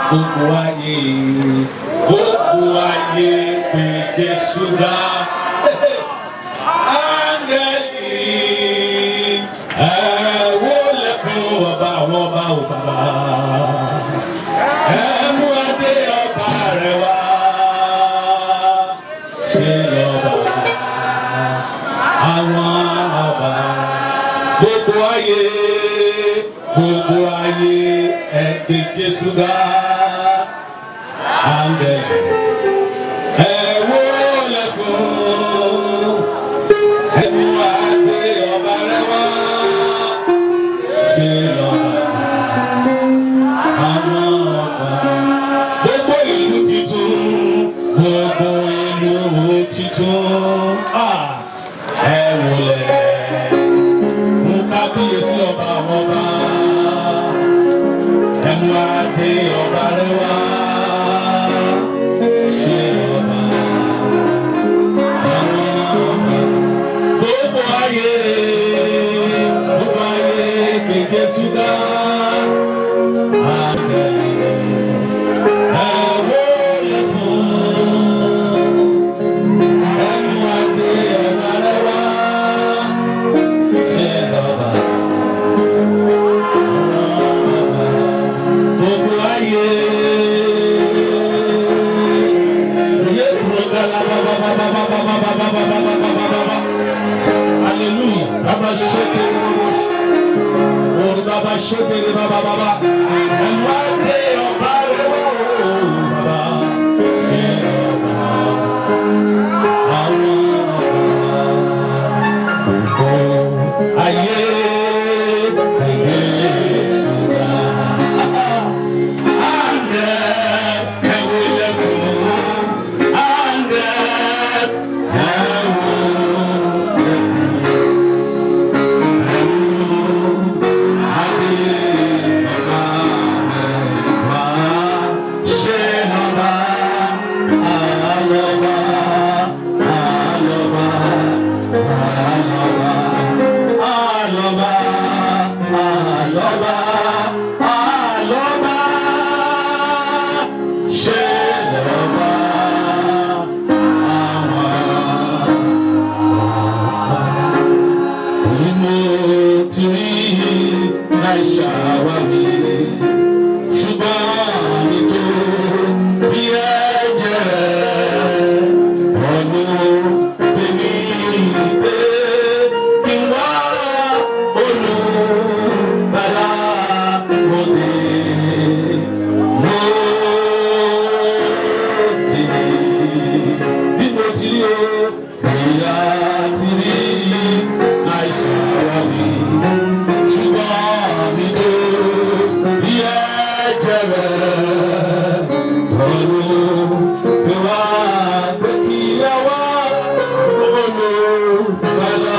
gbogbo ayé gbogbo ayé pé Jésù dá. Áńgẹ́lì ẹ wólẹ̀ fún ọba àwọn ọba ò bàbá. Ẹ mú adé ọba rẹ̀ wá. Ṣé lọ́ba àwọn ọba gbogbo ayé gbogbo ayé ẹ gbé Jésù ga áńgẹ́lì ẹ wólẹ̀ fún ẹ mú adé ọba rẹ̀ wá. Ṣé lọ́ba àwọn ọba gbogbo ìlú titun gbogbo ìlú titun ah, ẹ wólẹ̀ fún kábíyèsí ọba àwọn ọba ẹ mú adé ọba rẹ̀ wá. Ṣé ọba àwọn ọba gbogbo ayé gbogbo ayé gbé Jésù ga. Hallelujah. Baba shete Orí bàbá ṣébèrè bàbá bàbá. Ẹnu adé ọba rẹ̀ wò bàbá. Ṣé ọba àwọn ọba ayé ayé ṣúgà. Àndẹ̀ ẹ̀wò lẹ̀ fún. Àndẹ̀ ẹ̀wò lẹ̀ ṣùgbọ́n nítorí ẹ̀jẹ̀ ọ̀nà bèmí pé kí n wá olùbàlà òde lóde bí mo ti rí o ìyá ti rí àìsàwárí ṣùgbọ́n nítorí ẹ̀jẹ̀ rẹ̀ ọ̀run pé wá pé kí ẹ wá olùbàlà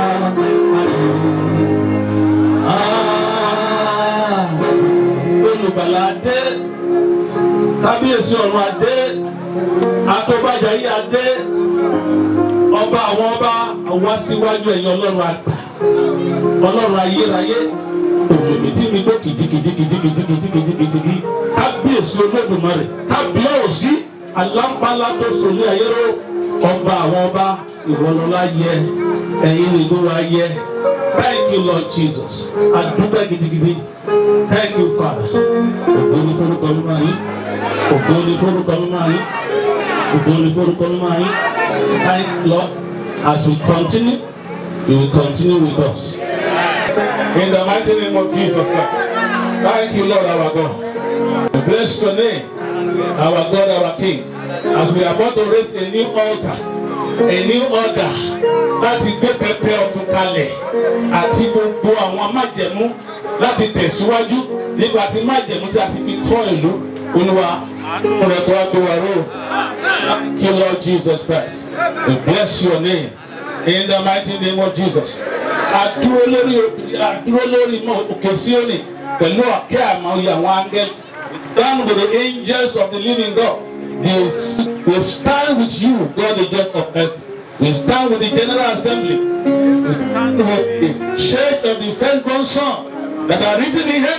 Ah, olùbàlà dé kábíyèsí ọ̀run adé atọ́bàjà yìí adé ọba àwọn ọba wá síwájú ẹ̀yin ọlọ́run àgbà ọlọ́run ayérayé òmìnir tí mi gbó kìjikìjikìjikìjikìjikìjikì kábíyèsí olódùmarè kábíyèsí alámbálá tó sòlé ayéró ọba àwọn ọba ìwọlọlá yẹ ẹ̀yin nìgbó wa yẹ thank you lord jesus adúgbò gidigidi thank you father ògo ni forúkọ mímọ́ yín ògo ni forúkọ mímọ́ yín ògo ni forúkọ mímọ́ yín thank you lord as we continue you will continue with us. In the mighty name of Jesus Christ. Thank you, Lord our God. We bless your name, our God, our King. As we are about to raise a new altar, a new order láti gbé pẹpẹ ọ̀tun kalẹ̀ àti gbogbo àwọn májẹ̀mú láti tẹ̀síwájú nípa ti májẹ̀mú tí a ti fi kọ́ ìlú olúwa rẹ̀ tó wá gbé wa ró. Thank you, Lord Jesus Christ. We bless your name in the mighty name of Jesus. Àdúró lórí àdúró lórí mọ òkè Síónì pẹ̀lú ọ̀kẹ́ àmọ́ oyè àwọn áńgẹ́lì. Stand with the angels of the living God. They will stand with you, God the just of earth. We stand with the General Assembly. We stand with the church of the firstborn son that are written in heaven.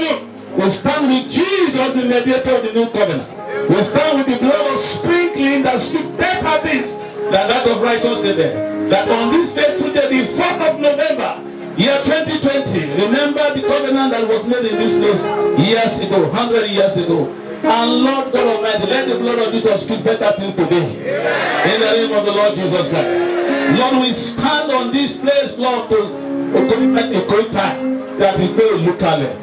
We stand with Jesus, the mediator of the new covenant. We stand with the blood of sprinkling that speak better things than that of righteousness there. That on this fateful day, the 4th of November, year 2020, remember the covenant that was made in this place years ago, 100 years ago. And Lord God Almighty, let the blood of Jesus speak better things today. In the name of the Lord Jesus Christ. Lord, we stand on this place, Lord, to commit a great time that we may look at it.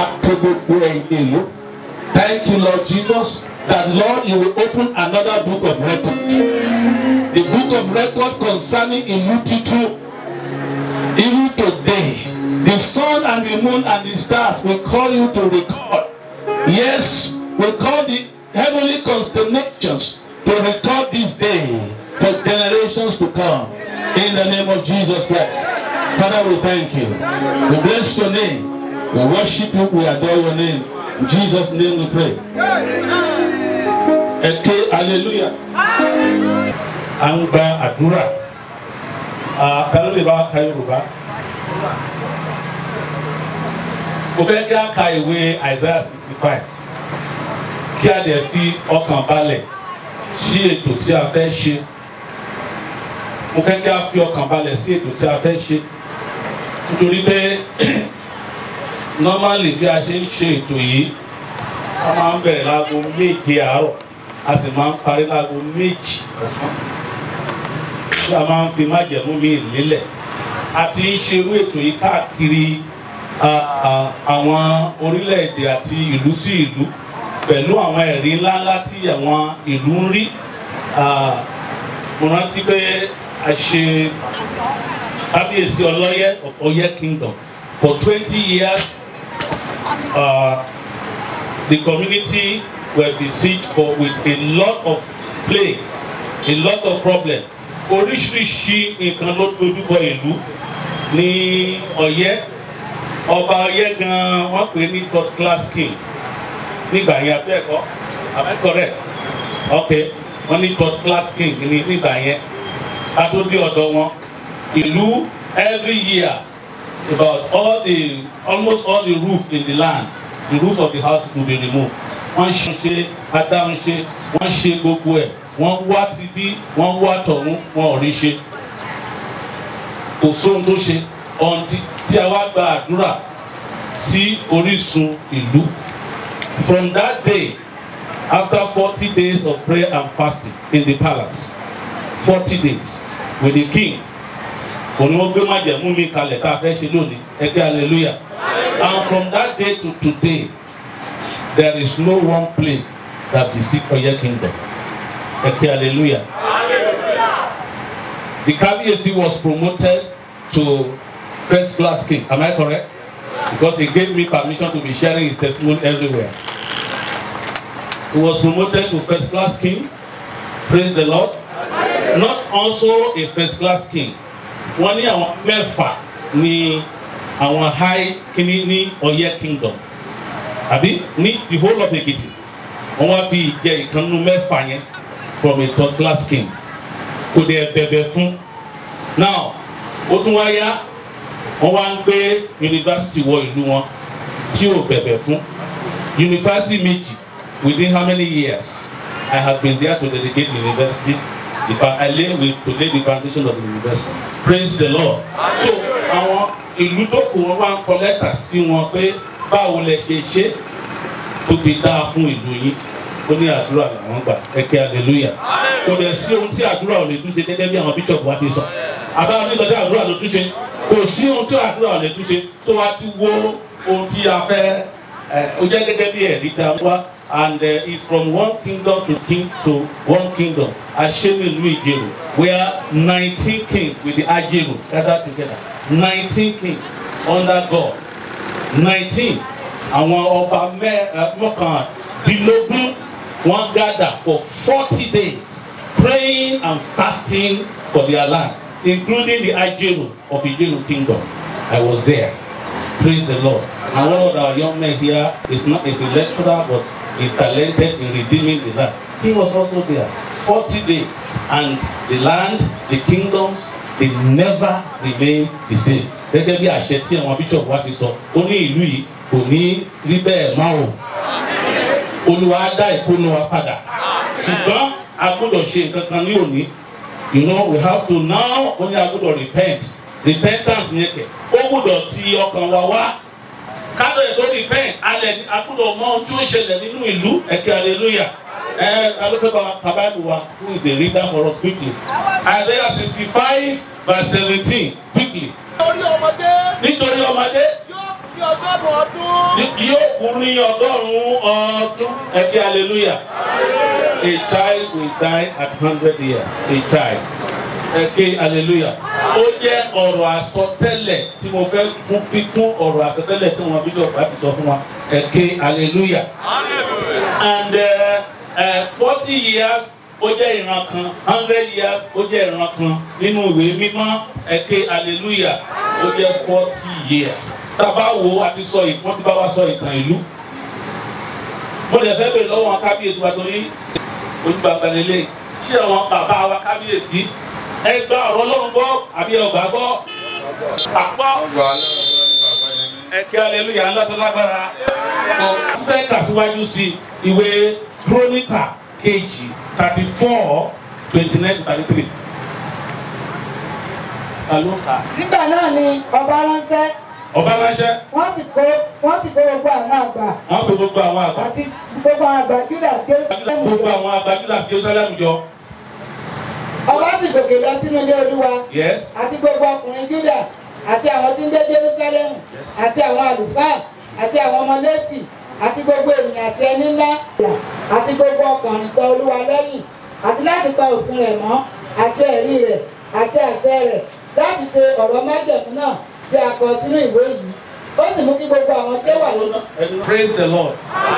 Thank you, Lord Jesus, that Lord, you will open another book of record. The book of record concerning Ilutitu. Even today, the sun and the moon and the stars will call you to record. Yes, we call the heavenly constellations to record this day for generations to come. In the name of Jesus Christ. Father, we thank you. We bless your name. We worship you. We adore your name. In Jesus' name we pray. Eke hallelujah. à ń gba àdúrà ta ló lè bá wa ka yorùbá mo fẹ́ kí a ka ìwé isaiah sixty five kí a dẹ̀ fi ọkàn balẹ̀ sí ètò tí a fẹ́ ṣe mo fẹ́ kí a fi ọkàn balẹ̀ sí ètò tí a fẹ́ ṣe nítorí pé normally bí a ṣe ń ṣe ètò yìí a máa ń bẹ̀rẹ̀ láago méje àárọ̀ a sì máa ń parí láago méjì ọ̀sán tí a máa ń fi májẹ̀mú mi lélẹ̀ a ti ń ṣerú ètò yìí káàkiri àwọn orílẹ̀-èdè àti ìlú sí ìlú pẹ̀lú àwọn ẹ̀rí ńláńlá tí àwọn ìlú ń rí mo rántí pé a ṣe kábíyèsí ọlọ́yẹ of Ọ̀yẹ́ kingdom for twenty years uh, the community were besieged for with a lot of plagues a lot of problems oríṣiríṣi nǹkan ló dojúbọ ìlú ní Ọ̀yẹ́ ọba Ọ̀yẹ́ gan wọ́n pè ní god class king nígbà yẹn abẹ́ẹ̀kọ́ am I correct ok wọ́n ní god class king ní nígbà yẹn ká tó dé ọ̀dọ̀ wọn ìlú every year about all the almost all the roof in the land the roof of the house will be removed wọ́n ṣe adáhùn ṣe wọ́n ṣe gbogbo ẹ̀ wọ́n wá ti bí wọ́n wá tọ̀hún wọn ò rí ṣe kò sóhun tó ṣe ọ̀ǹtí tí a wá gba àdúrà sí orísun ìlú from that day after forty days of prayer and fasting in the palace forty days with the king òní wọ́n gbé májẹ̀mú mi kalẹ̀ tá a fẹ́ ṣe lónìí ẹgbẹ́ hallelujah and from that day to today there is no one plague that besiege Ọ̀yẹ́ kingdom. Okay, hallelujah. The Kabiyesi was promoted to first class king. Am I correct? Because he gave me permission to be sharing his testimony everywhere. He was promoted to first class king. Praise the Lord. Not also a first class king. Wọ́n ní àwọn mẹ́fà ní àwọn high kìíní ní Ọ̀yẹ́ kingdom. Àbí ní the whole of Ekiti. Wọ́n wá fi ìjẹ ìkànnú mẹ́fà yẹn from a third class king kò dẹ̀ bẹ̀bẹ̀ fún now ó tún wá yá wọ́n wá ń gbé yunifásitì wọ ìlú wọn tí ò bẹ̀bẹ̀ fún yunifásitì méjì within how many years I have been there to dedicate the university if I, I lay with to lay the foundation of the university praise the Lord so àwọn ìlú tó kù wọn wá ń kọ lẹ́tà sí wọn pé báwo lẹ ṣe ṣe tó fi dáa fún ìlú yín ó ní àdúrà làwọn gbà ẹkẹ hallelujah kò dẹ̀ sí ohun tí àdúrà ò lè túnṣe gẹ́gẹ́ bí àwọn bíṣọ̀bù wa ti sọ àbáwọn nígbà tí àdúrà ló túnṣe kò sí ohun tí àdúrà ò lè túnṣe tó wá ti wo ohun tí a fẹ́ ẹ ó jẹ́ gẹ́gẹ́ bí ẹ̀rí tí a wá and uh, it's from one kingdom to king to one kingdom Ashemi ìlú Ìjẹ̀rò where nineteen kings with the Ajeru gathered together nineteen kings under God nineteen àwọn ọba mọ́kàndínlógún wọ́n gather for forty days praying and fasting for their land including the Ajeru of Ijeru kingdom I was there praise the Lord and one of our young men here is not is a lecturer but is talented in redeeming the land he was also there forty days and the land the kingdoms they never remain the same gẹ́gẹ́ bí àṣẹ tí àwọn bíṣọ̀pù wa ti sọ ó ní ìlú yìí kò ní rí bẹ́ẹ̀ má o olúwa á dá ìkónú wa padà ṣùgbọ́n a gbọ́dọ̀ ṣe nǹkan kan ní òní you know we have to now ó ní a gbọ́dọ̀ repent repentance yẹn kẹ̀ ó gbọ́dọ̀ ti ọkàn wa wá kádọ̀ ètò repent alẹ́ ní a gbọ́dọ̀ mọ ohun tí ó ṣẹlẹ̀ nínú ìlú ẹ̀kẹ́ hallelujah ẹ alófẹ́ bá kábàámù wa who is the reader for us quickly Isaiah sixty five verse seventeen quickly Orí ọmọdé nítorí ọmọdé yóò fi ọgọ́rùn-ún ọdún. yóò kú ní ọgọ́rùn-ún ọdún ẹ̀kẹ́ hallelujah a child will die at hundred years a child ẹ̀kẹ́ hallelujah ó jẹ́ ọ̀rọ̀ àsọtẹ́lẹ̀ tí mo fẹ́ kún fi kún ọ̀rọ̀ àsọtẹ́lẹ̀ tí wọn bíṣọ̀pù láti sọ fún wa ẹ̀kẹ́ hallelujah and forty uh, uh, years ó jẹ́ ìran kan hundred years ó jẹ́ ìran kan nínú ìwé mímọ́ ẹ̀kẹ́ hallelujah ó jẹ́ forty years tábà wo àti sọ ìpọ́n tí bá wá sọ ìtàn ìlú mo lè fẹ́ bèrè lọ́wọ́ wọn kábíyèsí wa torí ojúbàbà lélẹ̀ ṣé àwọn bàbá wa kábíyèsí ẹ gba ọ̀rọ̀ Ọlọ́run gbọ́ àbí ẹ gbà gbọ́ àpọ̀ Ọgbà aláwọ̀ ní bàbá yẹn ní. ẹ̀kẹ́ hallelujah ńlá tó lágbára tó fẹ́ kàṣíwájú sí ìwé kírónìkà kejì thirty four twenty nine to thirty three. Alo ka. nígbà náà ni ọba ránṣẹ́ Ọba ránṣẹ́, wọ́n sì kó wọ́n sì kó gbogbo àwọn àgbà wọ́n pe gbogbo àwọn àgbà. àti gbogbo àwọn àgbà Júdà Jerúsálẹ́mù Gbogbo jọ. àwọn àgbà Júdà fi Jerusalem jọ. ọba sì gòkè lọ sínú ilé Olúwa Yes. àti gbogbo ọkùnrin Júdà àti àwọn tí ń gbé Jerúsálẹ́mù àti àwọn àlùfáà àti àwọn ọmọ Léfì àti gbogbo ènìyàn àti ẹni ńlá àti gbogbo ọkùnrin tọ̀ Olúwa lẹ́yìn àti láti pa òfin rẹ̀ mọ́ àti ẹ̀rí rẹ̀ àti àṣẹ rẹ̀ láti ṣe ọ̀rọ̀ májẹ̀mú náà tí a kọ sínú ìwé yìí ó sì mú kí gbogbo àwọn tí ó wà nínú Praise the Lord.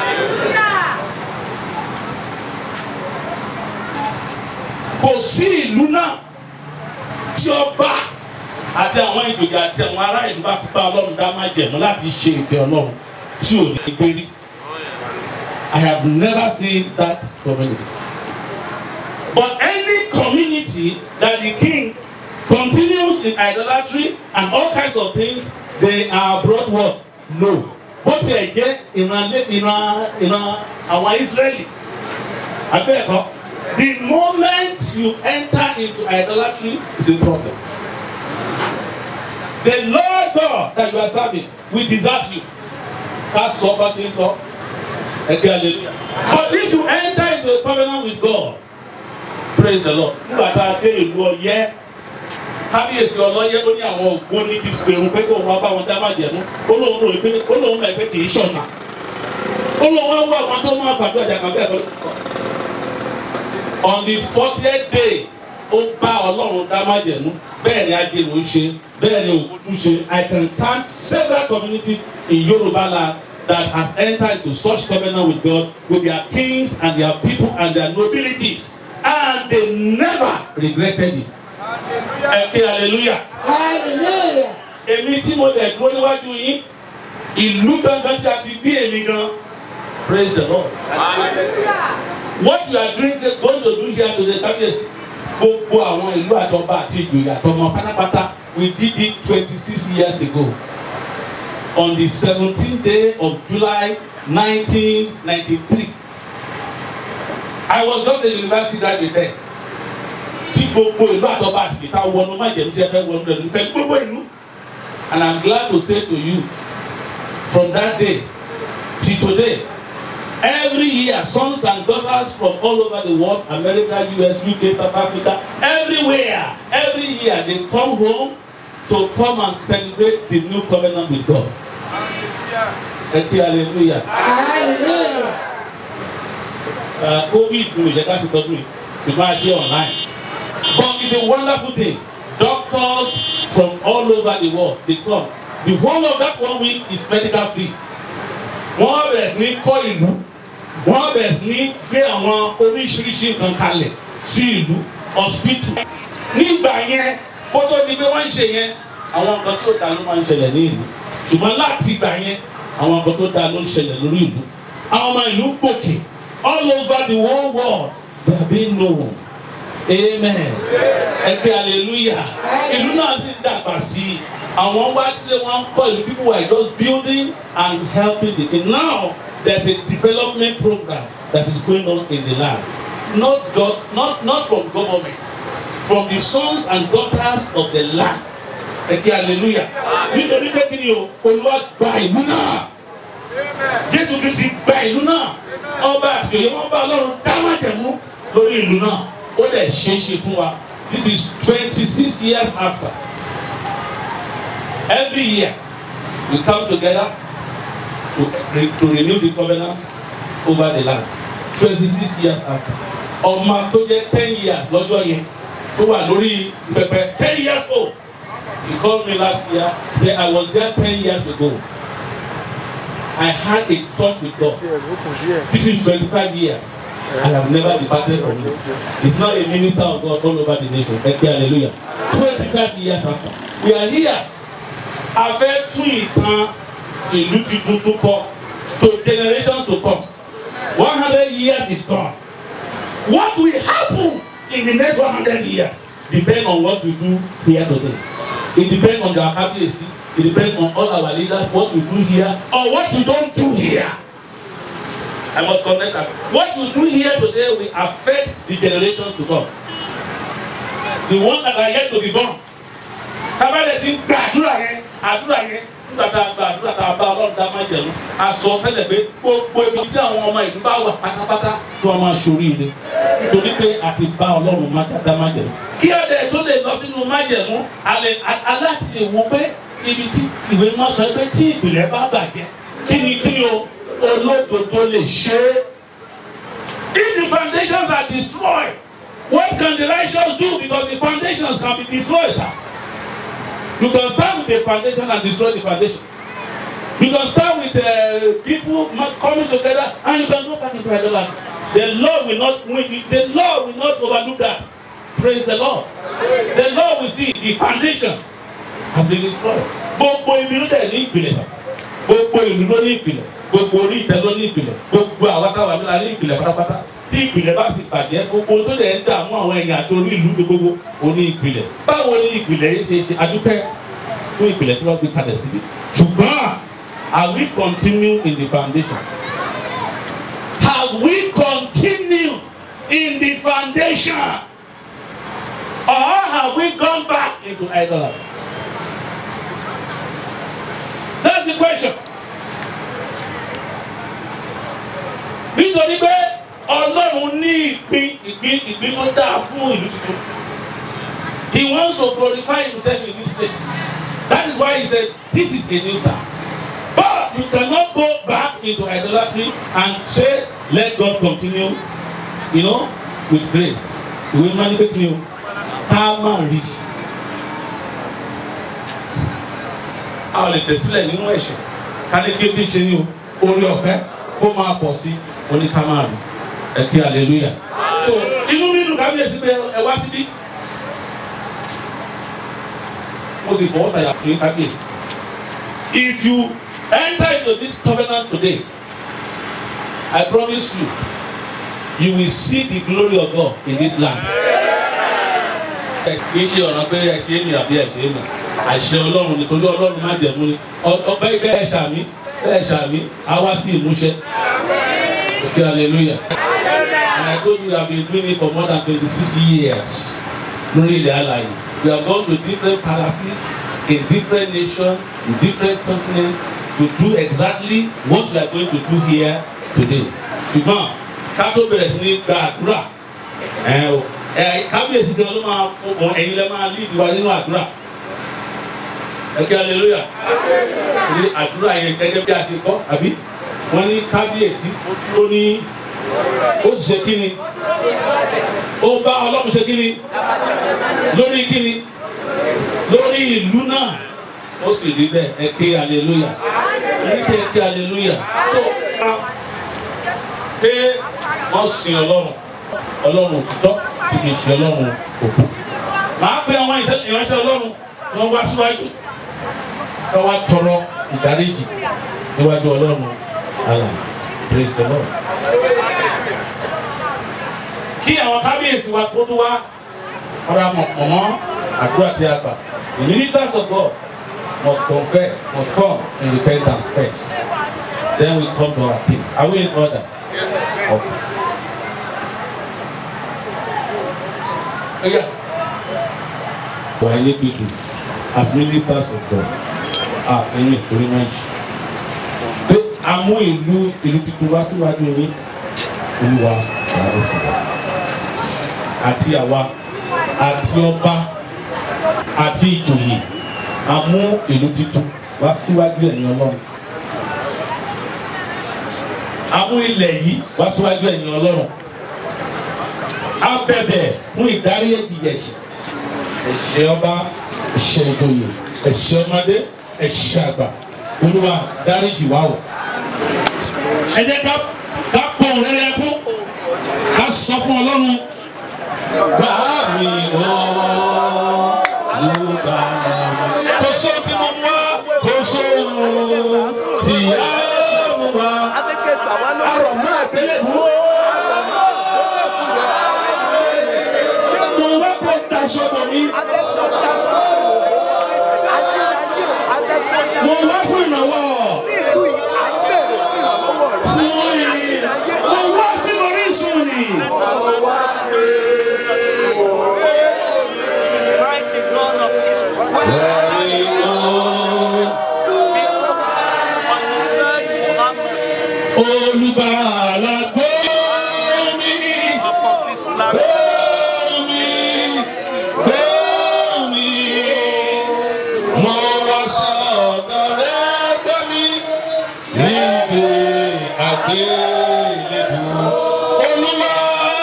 Kò sí ìlú náà tí ọba àti àwọn ìjòyè àti àwọn ará ìlú bá ti bá Ọlọ́run dá máa jẹ̀mú láti ṣe ìfẹ́ Ọlọ́run tí ò ní gbé rí. I have never seen that community. But any community that the king continues in idolatry and all kinds of things, they are brought what? No. Bó tiẹ̀ jẹ́ ìran lé ìran ìran àwọn Ísírẹ́lì. Abẹ́ẹ̀kọ́. The moment you enter into idolatry is a problem. The Lord God that you are serving will desert you. Ká sọ bá ṣe ń sọ. Ẹ̀kẹ́ hallelujah. But if you enter into a covenant with God, praise the Lord. Nígbà tá a dé ìlú Ọ̀yẹ́ kábíyèsí ọlọ́yẹ́ ó ní àwọn ògbó ní disipẹ̀rù pé kó wọn bá wọn dá májẹ̀mú ó lóun rò pé ó lóun mọ̀ pé kì í ṣọ̀nà ó lóun wá wá àwọn tó máa fàdúrà jàkà bẹ́ẹ̀ lọ. on the fortieth day ó bá ọlọ́run dá májẹ̀mú bẹ́ẹ̀ ni ajẹ́lú ṣe bẹ́ẹ̀ ni òkúdú ṣe I can count several communities in Yoruba land that have entered into such covenant with God with their kings and their people and their nobilities and they never regretted it. Ẹ ké hallelujah. hallelujah Èmi tí mo lẹ̀ dúró níwájú yín, ìlú gangan tí a ti bí èmi gan. Praise the Lord. What you are doing going to do here today, kábíyèsí. Gbogbo àwọn ìlú àtọ́ba àti ìjòyè àtọmọ pátápátá we did it twenty six years ago on the seventeenth day of July nineteen ninety three. I was just a university graduate then tí gbogbo ìlú àtọ́ba àti ìta wọnú májèlú tí ẹ fẹ́ wọnú rẹ̀ nípa gbogbo ìlú and I'm glad to say to you from that day till today every year sons and daughters from all over the world America US UK South Africa everywhere every year they come home to come and celebrate the new covenant with God ẹ kí hallelujah hallelujah uh, covid ní ìjẹ́ ká ti tọ́jú yìí ṣùgbọ́n a ṣe online but it's a wonderful thing doctors from all over the world dey come the whole of that one week is medical free wọ́n bẹ̀rẹ̀ sí ní kọ́ ìlú wọ́n bẹ̀rẹ̀ sí ní gbé àwọn oríṣiríṣi nǹkan kalẹ̀ sí ìlú hospital nígbà yẹn kó tó di pé wọ́n ń ṣe yẹn àwọn nǹkan tó dáa ló máa ń ṣẹlẹ̀ ní ìlú ṣùgbọ́n láti ìgbà yẹn àwọn nǹkan tó dáa ló ń ṣẹlẹ̀ lórí ìlú àwọn ọmọ ìlú gòkè all over the whole world they are being known amen ẹ kí hallelujah ìlú náà sì ń dàgbà sí i àwọn wá tí wọ́n kọ́ ìlú people were just building and helping the king now there is a development program that is going on in the land not just not not from government from the sons and daughters of the land ẹ kí hallelujah nítorí pé kí ni o olúwa gba ìlú náà jésù kristi gba ìlú náà ọba àti òye wọn bá ọlọ́run dáwọ́jẹ̀mú lórí ìlú náà ó dẹ̀ ṣeé ṣe fún wa this is twenty six years after every year we come together to, re to renew the covenant over the land twenty six years after ọmọ tó jẹ́ ten years lọ́jọ́ yẹn tó wà lórí pẹpẹ ten years old he called me last year say I was there ten years ago I had a touch with God this is twenty-five years I have never departed from him he's now a minister of God all over the nation ẹ kí hallelujah twenty-five years after we are here a fẹ́ tún ìtàn ìlú tuntun tó kọ to generations to come one hundred years is gone what will happen in the next one hundred years depend on what we do here today it depend on our kábíyèsí it depend on all our leaders what we do here or what we don't do here i must connect that what we do here today will affect the generations to come the ones that are yet to be born kábàlẹ̀ ti gba àdúrà yẹn àdúrà yẹn nígbà tá a gba àdúrà tá a bá ọlọ́run dá máa jẹ̀lú a sọ tẹ́lẹ̀ pé gbogbo ibi tí àwọn ọmọ ìlú bá wà pátápátá tí wọ́n máa ṣoríire nítorí pé a ti bá ọlọ́run máa dá máa jẹ̀lú. kí ọ̀dẹ̀ tó lè lọ sínú májẹ̀mú alẹ́ aláti lè wo pé ibi tí ìwé máa sọ pé tí ìpìlẹ̀ bá bàjẹ́ kí ni kí ni o olódodo lè ṣe é. if the foundations are destroyed what can the righteous do because the foundations can be destroyed sir. You can start with the foundation and destroy the foundation. You can start with uh, people coming together and you can go back into idolatry. The Lord will not the Lord will not overlook that. Praise the Lord. The Lord will see the foundation have been destroyed. Gbogbo ibi ló dẹ̀ ní ìpìlẹ̀ sàn. Gbogbo ìlú ló ní ìpìlẹ̀. Gbogbo orí ìtẹ́ ló ní ìpìlẹ̀. Gbogbo àwọn táwa mi la ní ìpìlẹ̀ pátápátá. Tí ìpìlẹ̀ bá fi bàjẹ́ gbogbo tó dẹ̀ ń dààmú àwọn èèyàn àti orí ìlú gbogbo oní ìpìlẹ̀. Báwo ni ìpìlẹ̀ yìí ṣe ṣe adúpẹ́ fún ìpìlẹ̀ tí wọ́n fi kalẹ̀ síbi? Ṣùgbọ́n are we continue in the foundation? Have we continue in the foundation? Or have we gone back into idolatry? That's the question. Nítorí pé Ọlọ́run ní ìpín ìpín ìpín tó dáa fún ìlú tuntun. He wants to glorify himself in this place. That is why he said this is a new time. But you cannot go back into idolatry and say let God continue you know with grace. Ìwé Mánibé ni o ká má rí. A ò lè tẹ̀sílẹ̀ nínú ẹ̀ṣẹ̀ ká ní kí o fi ṣe ní o orí ọ̀fẹ́ kó máa pọ̀ sí oní ká má rí. Ẹ kí hallelujah. So inú nínú kábíyèsí pé ẹ wá síbí. Mo sì fọwọ́ sàyà pé kábíyèsí. If you enter into this covenant today, I promise you, you will see the glory of God in this land. kì í ṣe ọ̀ràn pé ẹ ṣe é mi àbí ẹ ṣe é mi àṣẹ ọlọ́run ni torí ọlọ́run má jẹ̀mú ni ọbẹ̀ bẹ́ẹ̀ ṣàmì bẹ́ẹ̀ ṣàmì á wá sí ìmúṣẹ. Okay, hallelujah. And I told you I have been doing it for more than twenty-six years. Lórí ilẹ̀ alàyè. We have gone to different palaces in different nations, in different continents to do exactly what we are going to do here today. Ṣùgbọ́n ká tó bẹ̀rẹ̀ sí ní gba àdúrà ẹ̀ o ẹ̀ kábíyèsí gan ló máa kó ẹ̀yin lẹ́ máa lead wa nínú àdúrà. Ẹ kí hallelujah. Ní àdúrà yẹn gẹ́gẹ́ bí a ṣe kọ́ àbí wọ́n ní kábíyèsí ó ní ó sì ṣe kí ni ó bá ọlọ́run ṣe kí ni lórí kí ni lórí ìlú náà ó sì rí bẹ́ẹ̀ ẹ ké hallelujah ẹ ké ẹ ké hallelujah so pé wọ́n sin ọlọ́run ọlọ́run òtítọ́ tí kì í ṣe ọlọ́run òkú màá pe àwọn ìránṣẹ́ ọlọ́run wọ́n wá síwájú wọ́n wá tọrọ ìdáríjì níwájú ọlọ́run àlà praise the lord kí àwọn kábíyèsí wa tó tó wá ọ̀rọ̀ àmọ̀ pọ̀ mọ́ àdúrà tí a gbà the ministers of God must confess, must come in repentance first. Then we come to our king. Are we in order? Okay. Oh, yeah. For iniquities, as ministers of God, ah, ẹni ìkórè náà ṣe. Pé a mú ìlú ìlú tuntun wá síwájú yín, olúwa ìyàwó fún wa. Àti àwa, àti ọba, àti ìjòyè, a mú ìlú tuntun wá síwájú ẹ̀yin ọlọ́run. A mú ilẹ̀ yìí wá síwájú ẹ̀yin ọlọ́run. A bẹ̀bẹ̀ fún ìdárí ẹ̀jẹ̀ ẹ̀ṣẹ̀. Ẹ̀ṣẹ̀ ọba, ẹ̀ṣẹ̀ ìjòyè, ẹ̀ṣẹ̀ ọmọdé, ẹ̀ṣẹ̀ àgbà. Olúwa dáríjì wá o. Ẹ jẹ́ ká ká pọ̀ rẹ́rẹ́ kú. Ká sọ fún ọlọ́run. Bàá mi wọ́n ló bá mi. Kò só tí mo mú wá, kò só tí a mú wá. Arọ̀ máa gbélé mú. Mo wá kó daṣọ bọ̀ mí. Mo wá fún ìrànwọ́. Fún yìí. Mo wá sí orísun ni. Ẹ̀rí lọ. Olùbàlà gbọ́ mi. Gbọ́ mi. Gbọ́ mi. Mo wá sọ̀dọ̀ rẹ gbọ́ mi. Níbi àgbélébù. Olúwa.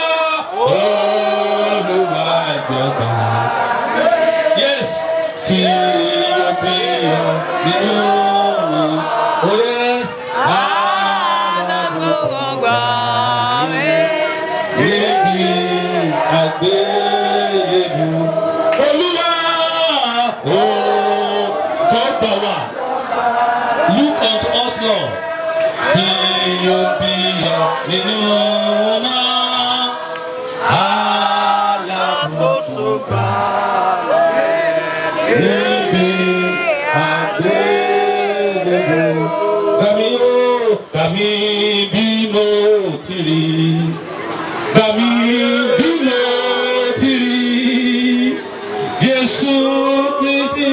Olúwa jọba. Yes. Kí o bí ọ nínú mi. Oh yes. Níbi àgbélébù. Olúwa. Ó jọba wa. Look unto us, Lord. Kí o bí ọ nínú náà. Alábòóso gbà níbi àgbélébùú. Gbàmí ó gbàmí bí mo ti rí. Gbàmí bí mo ti rí. Jésù Kristi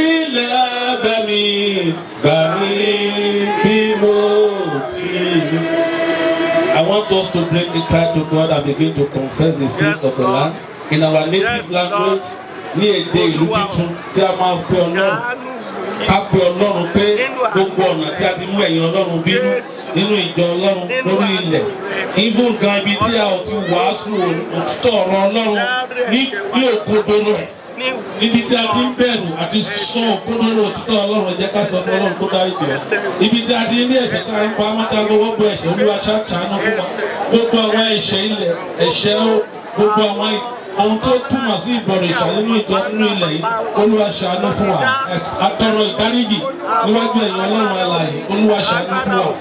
lábẹ́ mi. Gbàmí bí mo ti rí. I want us to bring the cry to God and begin to confess the sins of the land in our native language ní èdè ìlú tuntun kí a máa pe ọlọ́run ká pe ọlọ́run pé gbogbo ọ̀nà tí a ti mú ẹ̀yìn ọlọ́run bínú nínú ìjọ ọlọ́run lórí ilẹ̀ even gan ibi tí a ò ti wàásù òtítọ́ ọ̀rọ̀ ọlọ́run ní ní òkodoro níbi tí a ti ń bẹ̀rù àti sọ òkodoro òtítọ́ ọlọ́run ẹ jẹ́ ká sọ fún ọlọ́run tó dárí jù ọ́ ibi tí a ti ní ẹ̀ṣẹ̀ tá a ń pa amọ́ta lọ́wọ́ bọ ẹ̀ṣẹ̀ olúwa ṣàánú fún wa gbogbo àwọn ẹ̀ṣẹ̀ ilẹ̀ ẹ̀ṣẹ̀ ó gbogbo àwọn ohun tó túmọ̀ sí ìbọ̀rọ̀ ìṣàlẹ̀ ìjọ nínú ilẹ̀ yìí olúwa ṣàánú fún wa àtọrọ ìdáríjì níwájú ẹ̀yìn ọlọ́run alààyè olúwa ṣàánú fún wa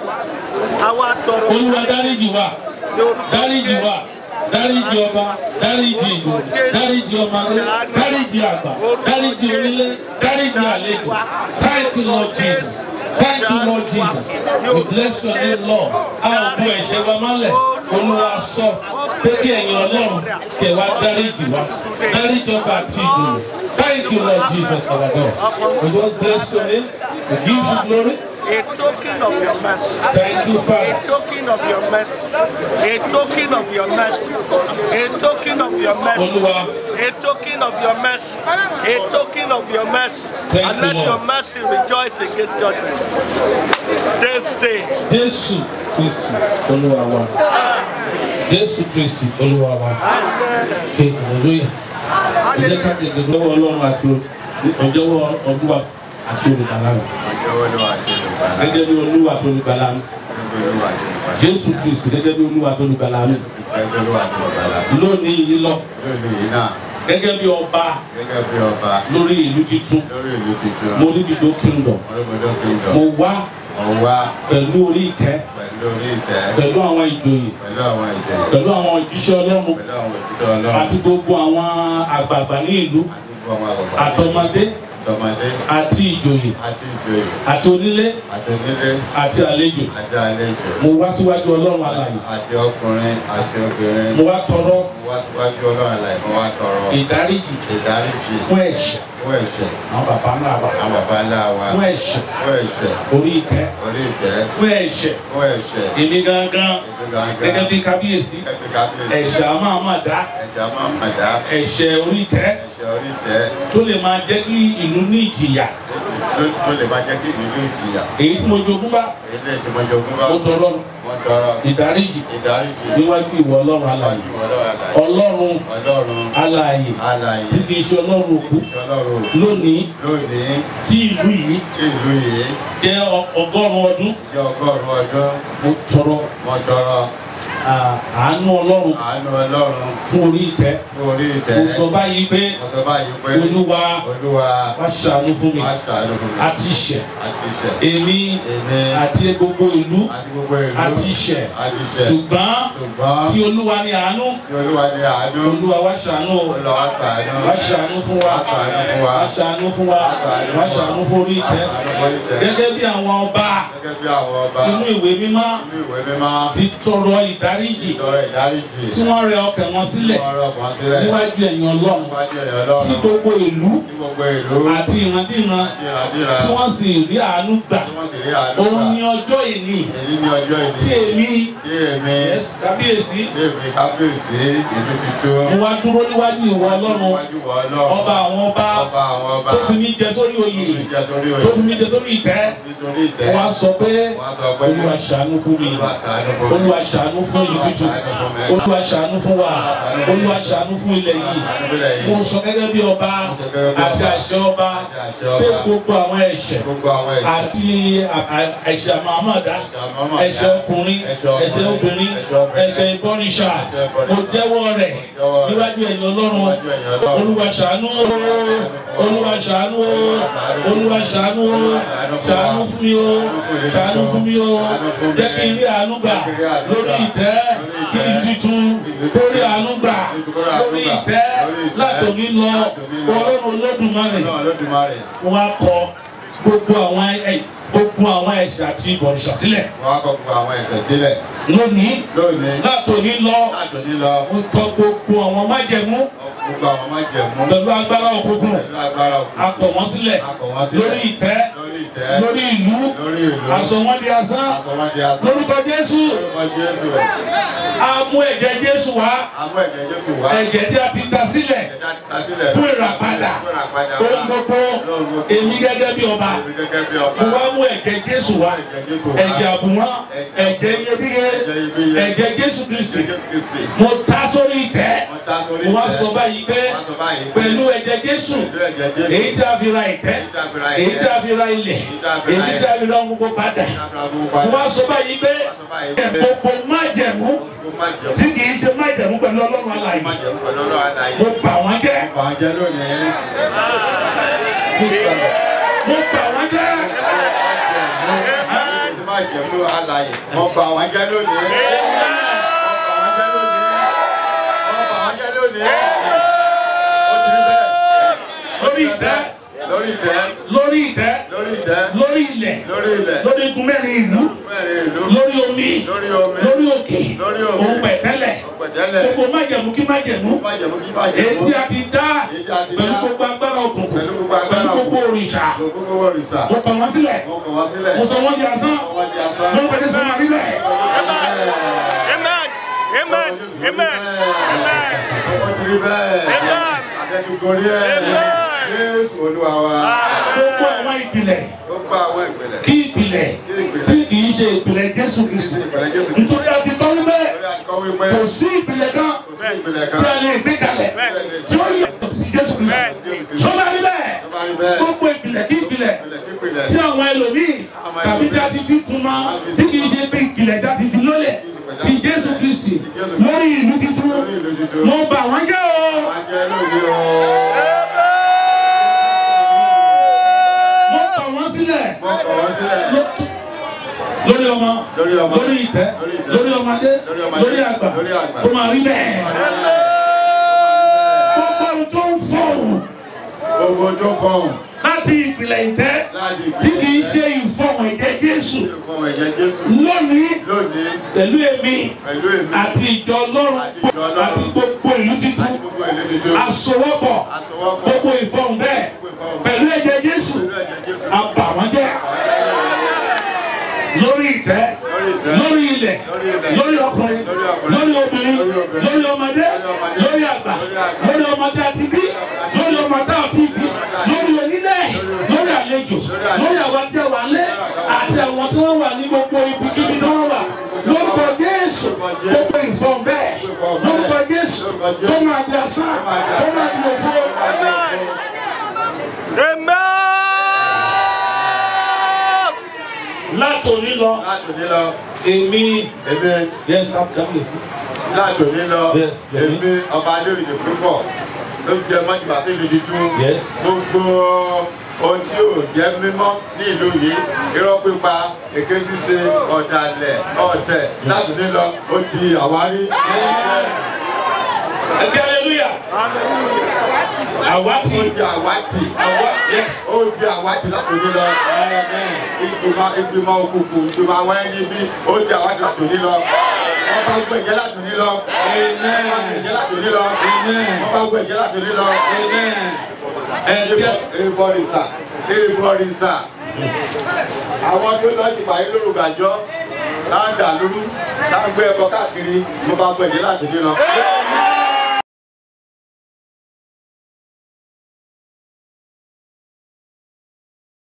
olúwa dáríjì wa dáríjì wa dáríjì ọba dáríjì ìlú dáríjì ọmọdé dáríjì àgbà dáríjì onílé dáríjì àlejò thank you lord jesus thank you lord jesus we bless your name lord a ò bu ẹ̀ṣẹ̀ wa mọ́lẹ̀ olúwa sọ pé kí ẹ̀yin ọlọ́run kẹ̀ wá dáríjì wa dáríjì ọba àti ìjòyè thank you lord jesus our god we just bless your name we give you glory. A token of your mercy. Thank you, Father. A token of your mercy. A token of your mercy. A token of your mercy. Olúwa. A token of your mercy. A token of your mercy. Thank and you, let Lord. your mercy rejoice against judgment. This day. Jésù Kristi Olúwa wa. Jésù Kristi Olúwa wa. Ké hallelujah. Ẹ jẹ́ ká tètè lọ́wọ́ Ọlọ́run àti ọjọ́wọ́ Olúwa àti olùgbàlà rẹ̀. Ọjọ́ wo ló wà sí Yorùbá? Gẹ́gẹ́ bí Olúwa àti olùgbàlà mi. Ọjọ́ wo ló wà sí Yorùbá? Jésù Kristi gẹ́gẹ́ bí Olúwa àti olùgbàlà mi. Ọjọ́ wo ló wà sí Yorùbá? Lónìí yìí lọ Lónìí yìí náà, gẹ́gẹ́ bí ọba gẹ́gẹ́ bí ọba lórí ìlú tuntun. lórí ìlú tuntun, Mo ní Dido kingdom. Olómọdé Kingdom, Mo wá mo wá pẹ̀lú orí ìtẹ́ pẹ̀lú orí ìtẹ́, pẹ̀lú àwọn ìjòyè pẹ̀lú àwọn ìjòyè, pẹ̀lú àwọn òjíṣẹ́ Ọlọ́run pẹ̀lú àwọn òṣìṣẹ́ Ọlọ́run, àti gbogbo àwọn àgbààgbà ní ìlú àti gbogbo àwọn àgbàgbà. àtọmọdé àtọmọdé àti ìjòyè àti ìjòyè àti onílé àti onílé àti àlejò àti àlejò mo wá síwájú ọlọ́run alààyè àti ọkùnrin àti obìnrin mo wá tọrọ mo wá síwájú ọlọ́run àlàyé mo wá tọrọ ìdáríjì ìdáríjì fún ẹ̀ṣẹ̀ fún ẹ̀ṣẹ̀ àwọn bàbá ńlá wa àwọn bàbá ńlá wa fún ẹ̀ṣẹ̀ fún ẹ̀ṣẹ̀ orí ìtẹ́ orí ìtẹ́ fún ẹ̀ṣẹ̀ fún ẹ̀ṣẹ̀ èmi gangan ètò gẹ́gẹ́ gangan bí kábíyèsí ẹgbẹ́ kábíyèsí ẹ̀ṣẹ̀ a máa máa dá ẹ̀ṣẹ̀ máa mà dá ẹ̀ṣẹ̀ orí ìtẹ́ ẹ̀ṣẹ̀ orí ìtẹ́ tó lè máa jẹ́ kí ìlú ní ìjìyà tó- tó lè má jẹ́ kí ìlú ìjìyà èyí tí mo jogún bá ilé ìtìmọ̀jogún bá mo tọrọ wọ́n tọrọ ìdáríjì ìdáríjì níwájú ìwọ ọlọ́run alààyè níwájú ọlọ́run àlàyé ọlọ́run ọlọ́run alààyè àlàyé tí kì í ṣe ọlọ́run òkú ọlọ́run lónìí lónìí tí ìlú yìí ìlú yìí jẹ́ ọ- ọgọ́rùn-ún ọdún jẹ́ ọgọ́rùn-ún ọdún mo tọrọ wọ́n tọrọ à- àánú ọlọ́run àánú ọlọ́run fún orí ìtẹ́ fún orí ìtẹ́ mo sọ báyìí pé wọ́n sọ báyìí pé olúwa olúwa wá ṣàánú fún mi wá ṣàánú fún mi àti ìṣẹ̀ àti ìṣẹ̀ èmi èmi àti gbogbo ìlú àti gbogbo ìlú àti ìṣẹ̀ àti ìṣẹ̀ ṣùgbọ́n ṣùgbọ́n tí olúwa ní àánú tí olúwa ní àánú olúwa wá ṣàánú o. olúwa wá ṣàánú wá ṣàánú fún wa Wá ṣàánú fún wa. wá ṣàánú fún wa wá ṣàánú fún orí ìtẹ́ Wá ṣàánú fún orí ìtẹ́. gẹ́gẹ́ bí àwọn ọba gẹ́gẹ́ bí àwọn ọba inú ìwé mímọ́ nínú ìwé mímọ́ ti tọrọ ìdáríjì ìtọrọ ìdáríjì tí wọ́n rẹ ọkàn wọn sílẹ̀ wọ́n rọ̀ kan sílẹ̀ níwájú ẹ̀yìn ọlọ́run níwájú ẹ̀yọ́ tí ọlọ́run gbogbo ìlú ní gbogbo ìlú àti ìrandíran àti ìrandíra tí wọ́n sì rí àánú gbà tí wọ́n sì rí àánú òun gbà ní ọjọ́ ìní èyí ní ọjọ́ ìní tí èmi tí èmi yes, kábíyèsí tí èmi kábíyèsí ìlú tuntun mo wá dúró níwájú ìwọ ọlọ́run níwájú wọ ọlọ́run ọba àwọn ọba ọba àwọn ọba tó fi mí jẹ sórí oyè ìjà sórí tó òye fi mí jẹ sórí ìtẹ́ nítorí ìtẹ́ wọ́n á sọ pé wọ́n sọ pé olúwa ṣàánú fún mi olúwa ṣàánú fún mi olúwa ṣàánú fún ìlú tuntun olúwa ṣàánú fún wa olúwa ṣàánú fún ilẹ̀ yìí ṣàánú fúnlẹ̀ mo yìí sọ gẹ́gẹ́ bí ọba àti àṣẹ ọba àti àṣẹ pé ọba gbogbo àwọn ẹ̀ṣẹ̀ gbogbo àwọn ẹ̀ṣẹ̀ àti à- à- ẹ̀ṣẹ̀ mahamada àmọ́mọ́ ẹ̀ṣẹ̀ ọkùnrin ẹ̀ṣẹ̀ ọkùnrin, ẹ̀ṣẹ̀ obìnrin ẹ̀ṣẹ̀ obìnrin, ẹ̀ṣẹ̀ ìbọnìṣà ẹ̀ṣẹ̀ ìbọnìṣà, mo jẹ́wọ́ rẹ̀ jẹ́wọ́ rẹ̀ níwájú ẹ̀yin ọlọ́run níwájú ẹ̀yin Ọlọ́run. olúwa ṣàánú o olúwa ṣàánú o olúwa ṣàánú o ṣàánú fún mi o ṣàánú fún mi o jẹ́ kí n rí àánú gbà lórí ìtẹ́ kí n tuntun kórí àánú gbà lórí ìtẹ́ látòmí lọ ọlọ́run olódùmarè náà lódùmarè wọ́n á kọ gbogbo àwọn ẹ̀ gbogbo àwọn ẹ̀ṣẹ̀ àti ìbọ̀rìṣà sílẹ̀ wọ́n á kọ gbogbo àwọn ẹ̀ṣẹ̀ sílẹ̀ lónìí lónìí látòmí lọ láti ní lọ wọ́n kọ gbogbo àwọn májẹ̀mú gbogbo àwọn májẹ̀mú pẹ̀lú agbára òkùnkùn pẹ̀lú agbára òkú akọ wọn sílẹ̀ akọ̀ wọ́n sílẹ̀ lórí ìtẹ́ lórí ìtẹ́ lórí ìlú lórí ìlú aṣọ wọn di asán akọ̀ wọ́n di asán lórúkọ Jésù lórúkọ Jésù a mú ẹ̀jẹ̀ Jésù wá àwọn ẹ̀jẹ̀ Jésù wá ẹ̀jẹ̀ tí a ti ta sílẹ̀ ẹ̀jẹ̀ ta sílẹ̀ fún ìràpadà fún ìràpadà ohun gbogbo èmi gẹ́gẹ́ bí ọba èmi gẹ́gẹ́ bí ọba mo wá mú ẹ̀jẹ̀ Jésù wá ẹ̀jẹ̀ Jésù wá ẹ̀jẹ̀ àbùwọ́n ẹ̀jẹ̀ iyebíye ẹ̀jẹ̀ iyebíye ẹ̀jẹ̀ Jésù Kristi Jésù Kristi mo ta sórí ìtẹ́ wọ́n ta sórí mo wá ìtẹ́ sọ báyìí pé wọ́n sọ báyìí pé pẹ̀lú ẹ̀jẹ̀ Jésù pẹ̀lú ẹ̀jẹ̀ Jésù èyí tí a fi ra ìtẹ́ èyí tí a fi ra èyí ìtẹ́, tí a fi ra ilẹ̀ èyí tí a fi ra èyí tí a fi ra ohun gbogbo padà Abraham mo wá sọ báyìí pé sọ báyìí pé gbogbo májẹ̀mú kó má jẹun tí kì í ṣe májẹ̀mú pẹ̀lú Ọlọ́run alààyè má jẹun pẹ̀lú ọlọ́run àdáyé mo bà wọ́n jẹ́ bà á jẹ́ lónìí mo bà wọ́n jẹ́ má jẹun ló àlàyé wọ́n bà wọ́n jẹ́ lónìí wọ́n bà wọ́n jẹ́ lónìí wọ́n bà wọ́n jẹ́ lónìí ó ti rí bẹ́ẹ̀ lórí ìtẹ́ lórí ìtẹ́ lórí ìtẹ́ lórí ìtẹ́ lórí ilẹ̀ lórí ilẹ̀ lórí igun mẹ́rin ìlú mẹ́rin ìlú lórí omi lórí omi lórí òkè Lórí òkè. òun pẹ̀tẹ́lẹ̀ pẹ̀tẹ́lẹ̀ gbogbo májẹ̀mú kí májẹ̀mú má jẹun kí má èyí jẹun tí a ti dá Èyí tí a ti pẹ̀lú dá. gbogbo agbára òkùnkùn Pẹ̀lú gbogbo agbára pẹ̀lú gbogbo òkùnkùn. òrìṣà gbogbo òrìṣà mo kàn wọ́n sílẹ̀ wọ́n kọ̀ wọ́n sílẹ̀ mo sọ wọ́n di asán wọ́n di asán mo pẹ̀lú sọ wọn rí bẹ́ẹ̀. Amen. Amen. Amen. Amen. ọmọ ti rí bẹ́ẹ̀ Amen. akẹ́tùgorí ẹ̀ Amen. Jésù Olúwa wa gbogbo àwọn ìpìlẹ̀ ó gbà àwọn ìpìlẹ̀ kí ìpìlẹ̀ kí ìpìlẹ̀ tí kì í ṣe ìpìlẹ̀ Jésù Kristi ìpìlẹ̀ Jésù nítorí a ti tọ́ níbẹ̀ lórí akọ̀wé pé kò sí ìpìlẹ̀ kan kò sí ìpìlẹ̀ kan tí a lè gbé kalẹ̀ tí ó yẹ sí Jésù Kristi tó bá rí bẹ́ẹ̀ tó bá rí bẹ́ẹ̀ gbogbo ìpìlẹ̀ kí ìpìlẹ̀ ìpìlẹ̀ kí ìpìlẹ̀ tí àwọn ẹlòmíì tàbí tí a ti fi fún mọ́ tí kì í ṣe bí ìpìlẹ̀ tí a ti fi lólẹ̀ ti Jésù Kristi lórí ìlú tuntun lórí ìlú tuntun mo bà wọ́n jẹ́ o wọ́n jẹ́ lónìí o mo bà wọ́n sílẹ̀ wọ́n kọ̀ wọ́n sílẹ̀ lórí ọmọ Lórí ọmọ. lórí ìtẹ́ Lórí ìtẹ́. lórí ọmọdé Lórí ọmọdé. lórí àgbà Lórí àgbà. kó máa rí bẹ́ẹ̀ gbogbo ohun tó ń fọ̀hún gbogbo tó fọhùn láti ìpìlẹ̀ ìtẹ́ láti tí kì í ṣe ìfọ̀hùn ẹ̀jẹ̀ Jésù fún ẹ̀jẹ̀ Jésù lónìí lónìí pẹ̀lú èmi pẹ̀lú èmi àti ìjọ Ọlọ́run Àti ìjọ Ọlọ́run. àti gbogbo ìlú àti títún gbogbo ìlú tuntun àsowọ́pọ̀ àsọwọ́pọ̀ gbogbo ìfọ̀hùn bẹ́ẹ̀ pẹ̀lú ẹ̀jẹ̀ Jésù pẹ̀lú ẹ̀jẹ̀ Jésù àbàwọ́n jẹ́ lórí ìtẹ́ lórí ìtẹ́ lórí ilẹ̀ Lórí ilẹ̀. lórí ọkùnrin Lórí ọkùnrin. lórí obìnrin Lórí obìnrin. lórí ọmọdé Lórí ọmọdé. lórí àgbà Lórí àgbà. lórí ọmọ tí a ti bí lórí ọmọ tí a ti bí lórí onílẹ̀ lórí àlejò lórí àwọn tí a wà lé àti àwọn tí wọ́n wà ní gbogbo ibikíbi tí wọ́n wà lórúkọ Jésù gbogbo ìfọ̀n bẹ́ẹ̀ lórúkọ Jésù tó máa di asán tó máa di òfo. Amen. látòní lọ láti òní lọ èmi èmi yẹn sábàámẹsì láti òní lọ Yes, Yomi. èmi ọba adéwìdì púpọ̀ ló jẹ mọ́júbà sí ìlú tuntun Yes. gbogbo ohun tí ò jẹ́ mímọ́ ní ìlú yìí irọ́ pípa èké ṣíṣe ọ̀dàlẹ̀ ọ̀tẹ̀ láti òní lọ ó di àwárí. ẹkẹ aleluya àwa ti ó di àwátì àwa yes ó di àwátì láti òní lọ. amen ìgbìmọ̀ ìgbìmọ̀ òkùnkùn ìgbìmọ̀ àwọn ẹni bí ó di àwátì láti òní lọ. wọ́n bá gbẹ̀jẹ̀ láti òní lọ. wọ́n bá amen gbẹ̀jẹ̀ láti òní lọ. amen wọ́n bá gbẹ̀jẹ̀ láti òní lọ. amen ẹkẹ ìbọ̀rìṣà ìbọ̀rìṣà àwọn tó lọ ti pàdé lórúkàjọ́ táǹdà lóru táǹgbé ẹbọ káàkiri mo bá gbẹ̀jẹ̀ láti òní lọ.